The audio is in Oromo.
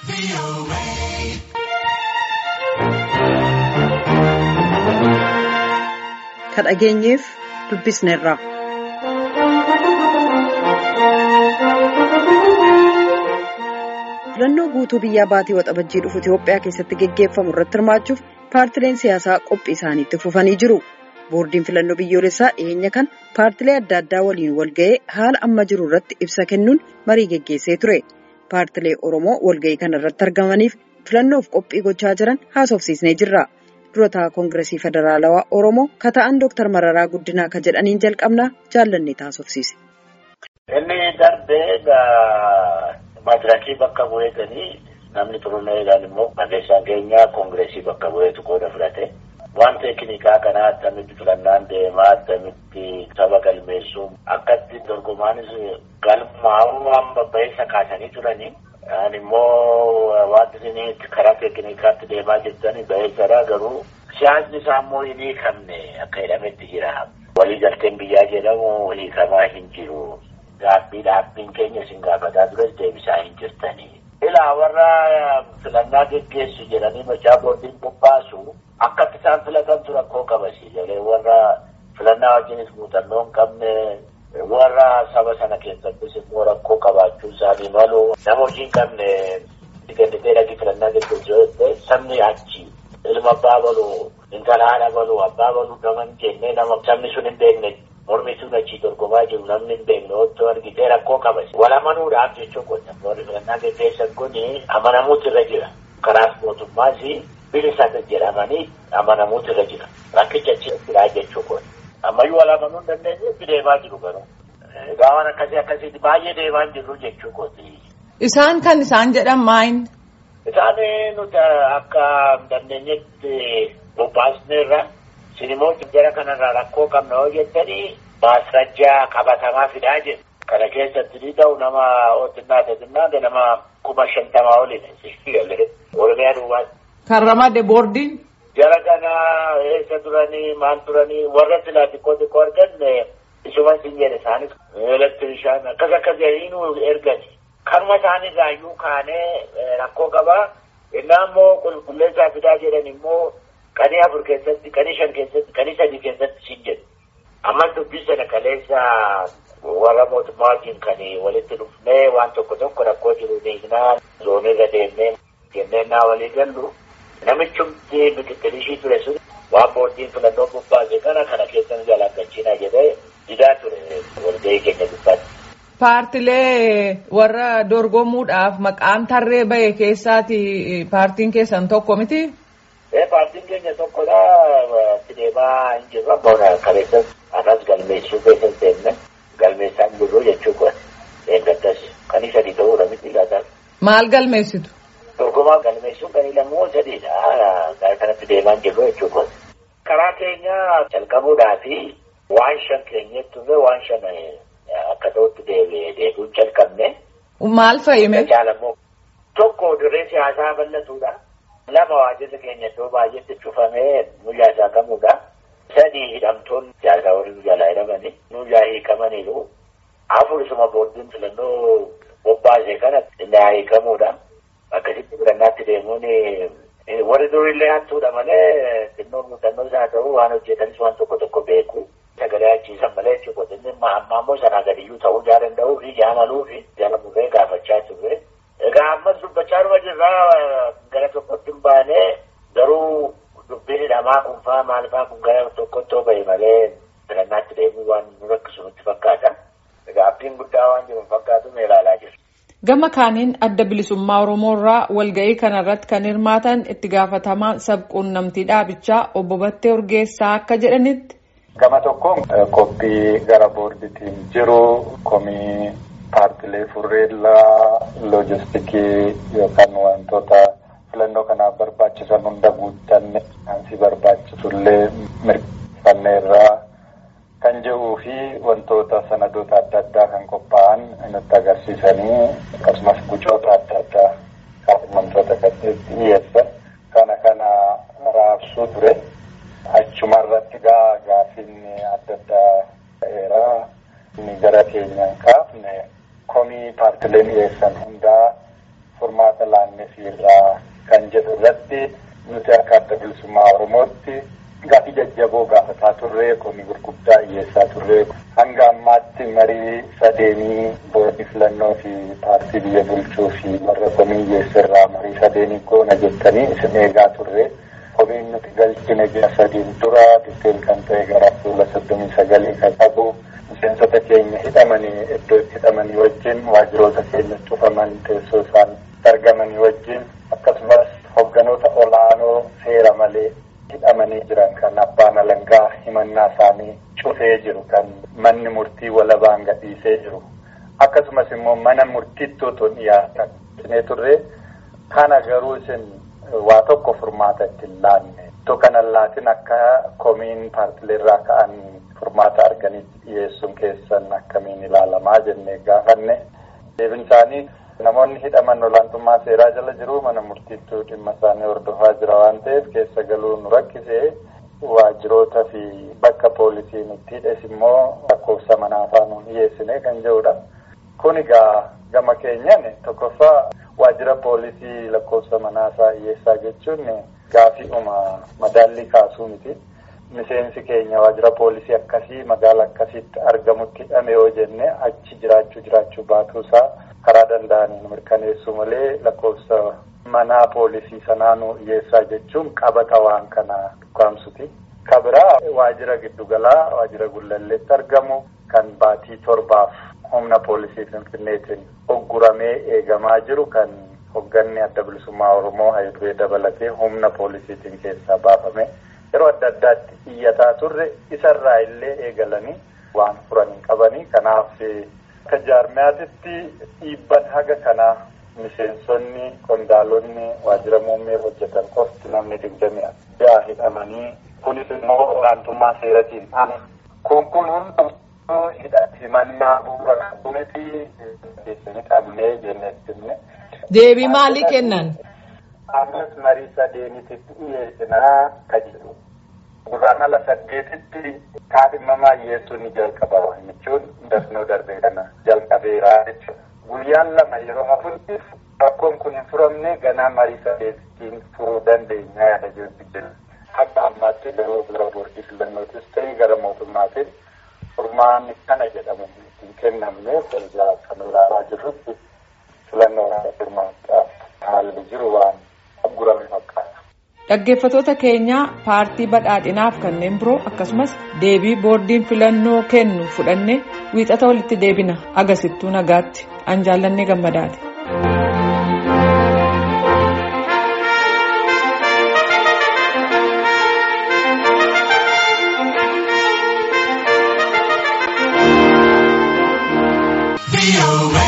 Ka dhageenyeef dubbisneerra. filannoo guutuu biyyaa baatii waxabajjii dhufu Itoophiyaa keessatti geggeeffamu irratti hirmaachuuf paartileen siyaasaa qophii isaaniitti fufanii jiru. boordiin filannoo biyyoolessaa dhiyeenya kan paartilee adda addaa waliin walga'ee haala amma jiru irratti ibsa kennuun marii geggeessee ture. paartilee oromoo walga'ii kana irratti argamaniif filannoof qophii gochaa jiran haasofsiisnee jirra. durataa koongiresii federaalawaa oromoo ka ta'an dooktar mararaa guddinaa ka jedhaniin jalqabnaa jaallannee haasofsiise. inni darbee madirakii bakka bu'eetanii namni turunee eegaan immoo barreessaan keenya koongiresii bakka bu'eetu qooda fudhate. waan teeknikaa kanaa akkamitti filannaan deemaa akkamitti saba galmeessuu akkatti dorgomaanis galmaa'uu amma ba'eessa kaasanii turanii. Ani immoo wanti isin karaa teeknikaatti deemaa jirtani ba'eessadha garuu siyaasni isaa immoo hin hiikamne akka jedhametti jira. Waliigalteen biyyaa jedhamu hiikamaa hin jiru. Gaabbii dhaabbiin keenya isin gaafataa tures deebisaa hin jirtanii. Ilaa warra filannaa geggeessu jedhanii machaa boordiin bobbaasu akkatti isaan filatantu rakkoo qabasi jedhee warra filannaa wajjinis muuxannoo hin qabne warra saba sana keessattis immoo rakkoo qabaachuu isaanii malu nama hojii hin qabne ganditee dhaqii filannaa geggeessu sabni achi ilma abbaa balu intala haadha balu abbaa balu nama hin jenne nama sabni sun hin beekne mormituun achii dorgomaa jiru namni hin beekne otoo argitee rakkoo qabasi wal amanuudhaaf jechuu qonna warri filannaa geggeessan kun amanamuutu irra jira karaas mootummaas bilisaan jedhamanii amanamuutu irra jira rakkicha jira jechuu kun ammayyuu wal amanuu hin dandeenye itti deemaa jiru garuu egaa waan akkasii akkasiiti baay'ee deemaa hin jirru jechuu kooti. Isaan kan isaan jedhan maayin? Isaan nuti akka dandeenyetti bobbaasneerra sinimmoo jara kanarraa rakkoo qabna yoo jettanii maasrajjaa qabatamaa fidaa jedhu. Kana keessatti ni ta'u nama otinnaa teetinnaa nama kuma shantamaa olidha. Oromiyaa duwwaati. Kan ramade boordiin. Jara kana eessa turanii maal turanii warra silaa xiqqoo xiqqoo argan isuma sin jedhe isaanis elektrishaan akkas akkas jedhanii ergani. Kanuma isaanirraa iyyuu kaanee rakkoo qabaa. Innaa immoo qulqulleessaa fidaa jedhan immoo qanii afur keessatti qanii shan keessatti qanii sadii keessatti sin jedhu. Ammas dubbii sana kaleessa warra mootummaa wajjin kan walitti dhufnee waan tokko tokko rakkoo jiru hiiknaa zoonirra deemnee jennee naa walii gallu. Namichumti biqiltoonni ture sun waan boordiin filannoo bobbaase kana kana keessan jalaqachiina jedhee didaa ture walgahii keenya gubbaatti. Paartilee warra dorgomuudhaaf maqaan tarree bahe keessaati paartiin keessan tokko miti? Ee paartiin keenya tokkodha. Itti deemaa hin jirru. Abboon kaleessas anas galmeessuu keessas deemne galmeessaa hin jirru jechuu kun eeggattas kan isa sadii ta'uudha miti laataan. Maal galmeessitu? Dorgomaa galmeessuun kan lamoo sadiidha. Gara kanatti deemaa hin jirru jechuudha. Karaa keenya jalqabuudhaafi waan shan keenyatti turre waan shan akka ta'utti deebi'uun jalqabne. Maal fayyime? Jaalamoo tokko dirree siyaasaa bal'atuudha. Lama waajjirri keenya iddoo baay'eetti cufamee nuyyaa saaqamuudha. Sadii hidhamtoonni siyaasaa warri nu jalaa hidhamani. Nuyyaa hiikamaniiru. Afur isuma boordiin filannoo bobbaasee kana nuyyaa hiikamuudha. Akkasitti filannaatti deemuun warri durillee hattuudha malee xinnoo muuxannoo isaa ta'uu waan hojjetanis waan tokko tokko beeku. Sagalee achiisan malee jechuudha. Inni amma ammoo sanaa gadiyyuu ta'uu jaa danda'uu fi jaalaluu fi jaalamurree gaafachaa turre. Egaa ammas dubbachaa dhuma jirraa gara tokkotti hin baane garuu dubbiin hidhamaa kun fa'aa maal fa'aa kun gara tokkotti yoo bahe malee filannaatti deemuu waan nu rakkisu nutti fakkaata. Egaa abdiin guddaa waan jiru fakkaatu mee ilaalaa jirra. Gama kaaniin adda bilisummaa Oromoo irraa walga'ii kanarratti kan hirmaatan itti gaafatamaa sabquunnamtii dhaabichaa obbo Battee Urgeessaa akka jedhanitti. Gama tokkoon qophii gara boordiitiin jiru komii paartilee furreellaa loojistikii yookaan wantoota filannoo kanaaf barbaachisan hunda guuttanne ansi barbaachisullee mirkaneerraa kan jedhuu fi wantoota sanadoota adda addaa kan qophaa'an nutti agarsiisanii akkasumas gucoota adda addaa kan wantoota gadheetti dhiyeessan kana kana raabsuu ture. Achumarratti gaa gaaffiin adda addaa ta'eera. Inni gara keenyaan kaafne komii paartileen dhiyeessan hundaa furmaata laannee akkasiirraa kan jedhu irratti nuti akka adda bilisummaa Oromootti gaafii jajjaboo gaafataa turree komii gurguddaa dhiyeessaa turree hanga ammaatti marii sadeenii boordii filannoo fi paartii biyya bulchuu fi warra komii dhiyeessirraa marii sadeenii goona jettanii isin eegaa turree. Komiin nuti galchine ji'a sadiin dura ditteel kan ta'e gara fuula soddomii sagalii kan qabu miseensota keenya hidhamanii iddoo itti hidhamanii wajjin waajjiroota keenya cufaman teessoo isaan argamanii wajjin akkasumas hogganoota olaanoo seera malee hidhamanii jiran kan abbaan alangaa himannaa isaanii cufee jiru kan manni murtii walabaan gadhiisee jiru akkasumas immoo mana murtiitti otoo dhiyaatan turre kana garuu isin. waa tokko furmaata itti hin laanne ittoo kana laatin akka komiin paartileerraa ka'an furmaata arganitti dhiyeessuun keessan akkamiin ilaalamaa jennee gaafanne deebin isaanii namoonni hidhaman olaantummaa seeraa jala jiru mana murtiittuu dhimma isaanii hordofaa jira waan ta'eef keessa galuu nu rakkisee waajjiroota fi bakka poolisiin itti hidhes immoo lakkoofsa manaa faana dhiyeessine kan jedhudha. Kun egaa gama keenyan tokkoffaa waajjira poolisii lakkoofsa manaasaa dhiyeessaa jechuun gaafiidhuma madaallii kaasuu miti. Miseensi keenya waajjira poolisii akkasii magaala akkasiitti argamutti hidhame yoo jenne achi jiraachuu jiraachuu baatuusaa karaa danda'aniin mirkaneessuu malee lakkoofsa manaa poolisii sanaanuu dhiyeessaa jechuun qabata waan kana dhukaamsuti. Kabiraa waajjira giddugalaa waajjira gullalleetti argamu kan baatii torbaaf humna poolisii finfinneetiin ogguramee eegamaa jiru kan hogganni adda bilisummaa oromoo hayiduree dabalatee humna poolisiitiin keessaa baafame yeroo adda addaatti iyyataa turre isarraa illee eegalanii waan furan hin qabanii kanaaf akka jaarmiyaatitti dhiibban haga kanaa miseensonni qondaalonni waajjira muummee hojjetan qofti namni digdami ja'a hidhamanii kunis immoo olaantummaa seeratiin ana kun kun hundi himannaa bu'uura qabuniti keessatti qabnee jenneettinne. Deebii maalii kennan? Ammas marii sadeenitti dhiyeessinaa ka jedhu. Gurraan ala saddeetitti kaadhimamaa dhiyeessuun ni jalqaba jechuun dafnoo darbee kana jalqabeeraa jechuudha. Guyyaan lama yeroo hafutti rakkoon kun hin furamne ganaa marii sadeetittiin furuu dandeenya yaada jirti. Akka ammaatti yeroo bira boordii filannootis ta'e gara mootummaatiin furmaanni kana jedhamu hin kennamne ergaa kan ilaalaa jirrutti filannoo hirmaachaa haalli jiru waan aggurame fakkaata. Dhaggeeffatoota keenyaa paartii badhaadhinaaf kanneen biroo akkasumas deebii boordiin filannoo kennu fudhannee wiixata walitti deebina agasittuu nagaatti an jaallannee gammadaati. be away.